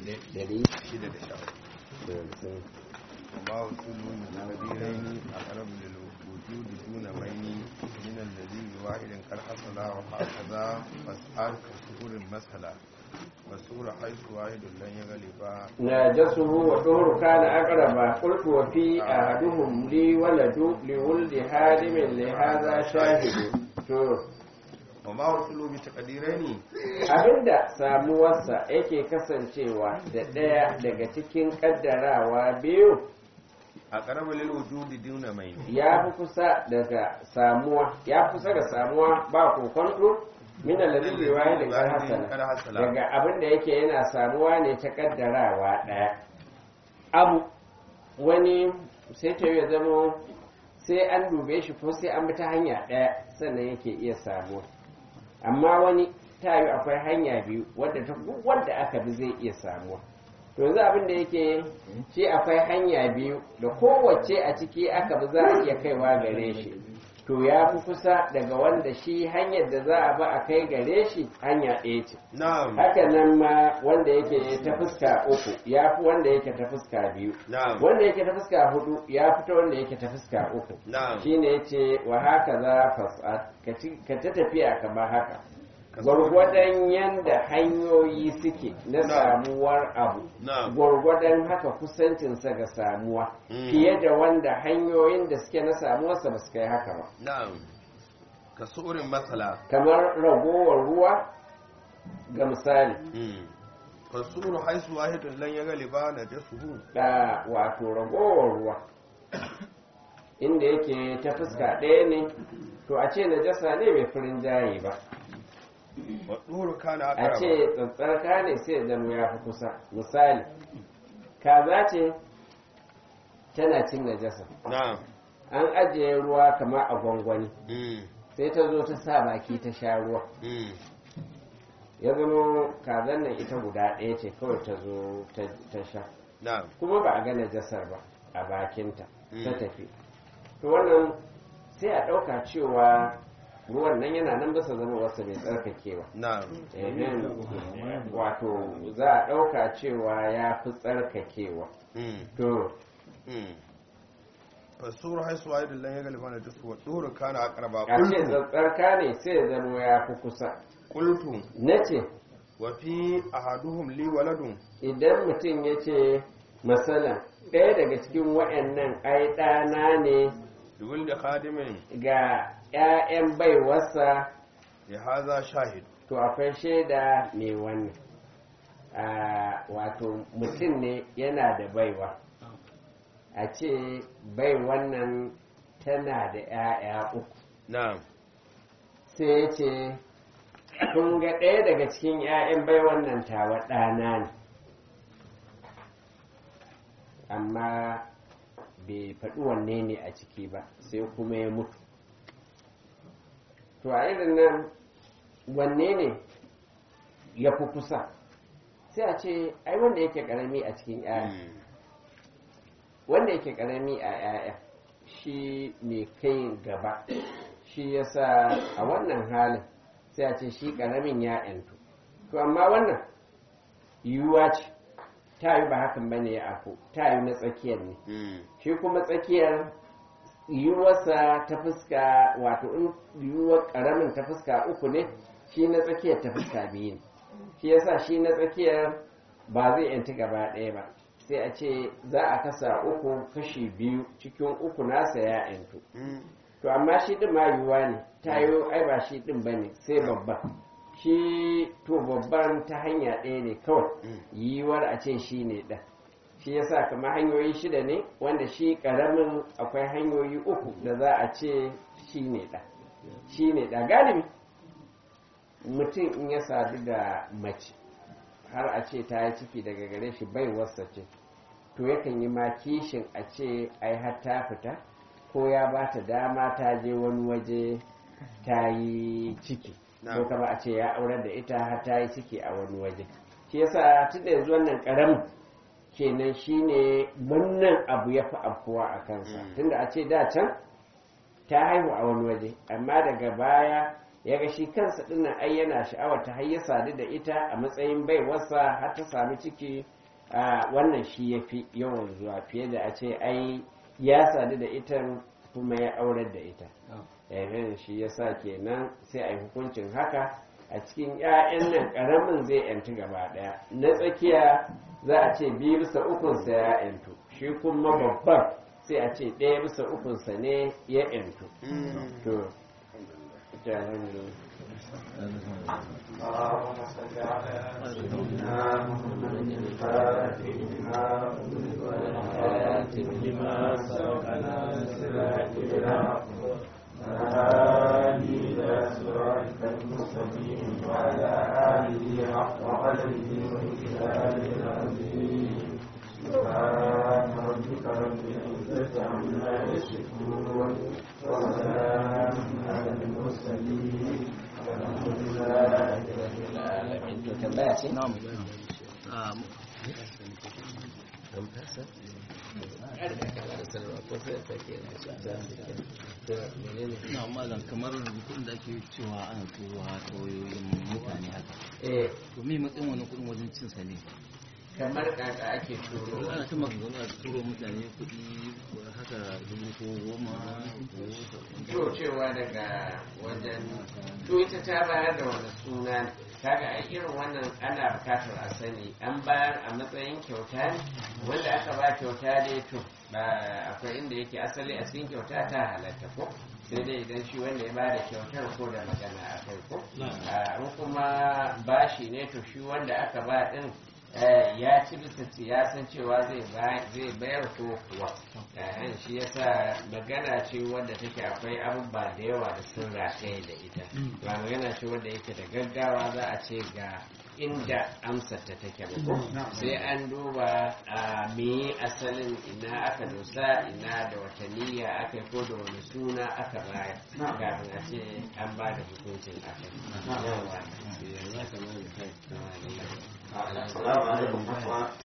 dari shida da sha da hamsin وما وصول الكبيرين أقرب للوجود دون مين من الذي بواحد قد حصل وهكذا فاسأل كسهول المسألة والسهول حيث واحد لن يغلب ناجسه وطهر كان أقرب قلت وفي أحدهم لي ولد لولد هادم لهذا شاهد to وما وصول بتقديرين abinda samuwarsa yake kasancewa da ɗaya daga cikin ƙaddarawa biyu أقرب للوجود دون مين ya fi kusa daga samuwa ya fi kusa da samuwa ba kokonto min alladhi bi wahidin qad hasala daga abin da yake yana samuwa ne ta kaddarawa daya abu wani sai ta ya zama sai an dube shi ko sai an bi ta hanya daya sannan yake iya samuwa amma wani ta yi akwai hanya biyu wadda ta wanda aka bi zai iya samuwa to yanzu abin da yake shi akwai hanya biyu da kowace a ciki aka bi za a iya kaiwa gare shi to ya fi kusa daga wanda shi hanyar da za a ba a kai gare shi hanya ɗaya ce نعم haka nan ma wanda yake ta fuska uku ya fi wanda yake ta fuska biyu نعم wanda yake ta fuska hudu ya fi ta wanda yake ta fuska uku نعم shine yace wa haka za fasad ka ta tafiya kamar haka gwargwadon yanda hanyoyi suke na Na'am. samuwar abu نعم gwargwadon haka kusancinsa ga samuwa Mm. fiye da wanda hanyoyin da suke na samuwarsa ba su kai haka ba نعم كسؤر مثلا kamar ragowar ruwa ga misali فالسؤر حيث واحد لن يغلب نجسه da wato ragowar ruwa inda yake ta fuska ɗaya ne to a ce najasa ne mai furin jaye ba والطهر كان a أقرب ce tsantsarka ne sai ya zama ya fi kusa misali kaza ce tana cin najasa نعم an ajiye ruwa kamar a gwangwani مم. sai ta zo ta sa baki ta sha ruwa مم. ya zama kazan nan ita guda ɗaya ce kawai ta zo ta- ta sha نعم kuma ba a ga najasar ba a bakinta ta Mm. tafi to wannan sai a ɗauka cewa ruwan nan yana nan bisa zama wasu mai tsarkakewa نعم Ehem, wato za a ɗauka cewa ya fi tsarkakewa مم. to مم. فالسؤر حيث واحد لن يغلب نجسه والطهر كان أقرب a ce قلت tsarka ne sai ya zama ya fi kusa قلت na ce وفي أحدهم لي ولد idan mutum ya ce masala ɗaya daga cikin waɗannan ai ɗana ne لولد خادم ga 'ya'yan baiwarsa لهذا شاهد to akwai shaida mai wannan a wato mutum ne yana da baiwa a ce bai wannan tana da 'ya'ya uku نعم sai ya ce kun ga ɗaya daga cikin 'ya'yan bai wannan tawa ɗana ne amma bai faɗi wanne ne a ciki ba sai kuma ya mutu to a irin nan wanne ne ya fi kusa sai a ce ai wanda yake ƙarami a cikin 'ya'ya مم. wanda yake karami a 'ya'ya shi ne kai gaba shi yasa a wannan halin sai a ce shi karamin ya yantu to amma wannan yiwuwa ce ta yi ba hakan bane ya afo ta yi na tsakiyar ne مم. shi kuma tsakiyar yiwuwarsa ta fuska wato in yiwuwar karamin ta fuska uku ne shi na tsakiyar ta fuska biyu ne shi yasa shi na tsakiyar ba zai yanti gaba ɗaya ba sai a ce za a kasa uku kashi biyu cikin uku nasa ya yantu مم. to amma shi ɗin ma yiwuwa ne ta yi ai ba shi ɗin ba ne sai babban shi to babban ta hanya ɗaya ne kawai Mm. yiwuwar a ce shi ne ɗan shi yasa kamar hanyoyi shida ne wanda shi ƙaramin akwai hanyoyi uku da za a ce shi ne ɗan shi ne ɗan galibi mutum in ya sadu da mace har a ce ta yi ciki daga gare shi bai wasa ce to yakan yi ma kishin a ce ai har ta fita ko ya ba ta dama ta je wani waje ta yi ciki ko Na'am. kama a ce ya aurar da ita har ta yi ciki a wani waje shi yasa tun da yanzu wannan karamin kenan shine wannan abu ya fi afkuwa a kansa Mm. tunda a ce da can ta haihu a wani waje amma daga baya ya ga shi kansa dinnan ai yana sha'awar ta har ya sadu da ita a matsayin baiwarsa har ta sami ciki a wannan shi ya fi yawan zuwa fiye da a ce ai ya sadu da ita kuma ya aurar da ita yayin shi ya sa kenan sai a yi hukuncin haka a cikin 'ya'yan nan ƙaramin zai yantu gaba ɗaya na tsakiya za a ce biyu bisa ukunsa ya yantu shi kuma babban sai a ce ɗaya bisa ukunsa ne ya yantu to اللهم صل على سيدنا محمد الفاتح لما أغلق والخاتم لما سبق ناصر بالحق والهادي إلى صراطك المستقيم وعلى آله حق قدره وإجلاله العظيم سبحان ربك رب العزة عما يصفون وسلام على المرسلين والحمد لله رب العالمين to tambaya ce na'am na malam kamar rubutun da ake cewa ana turowa ta wayoyin mutane haka eh to me matsayin wani kudin wajen cin sa ne kamar kaka ake turo ana ta maganganu a turo mutane kudi haka dubu ko goma to cewa daga wajen to ita ta bayar da wani suna kaga a irin wannan ana bukatar a sani an bayar a matsayin kyauta ne wanda aka ba kyauta dai to ba akwai inda yake asali a cikin kyauta ta halatta ko sai dai idan shi wanda ya ba da kyautar ko da magana a kai ko a in kuma bashi ne to shi wanda aka ba din eh, ya ci bisa ci ya san cewa zai ba- zai bayar ko kuwa Eh, shi yasa magana ce wadda take akwai abubuwa da yawa da sun rataye da ita ba magana ce wadda yake da gaggawa za a ce ga inda amsar ta take ba ko sai an duba a me asalin ina aka dosa ina da wata niyya aka yi ko da wani suna aka bayar kafin a ce an ba da hukuncin akai yawa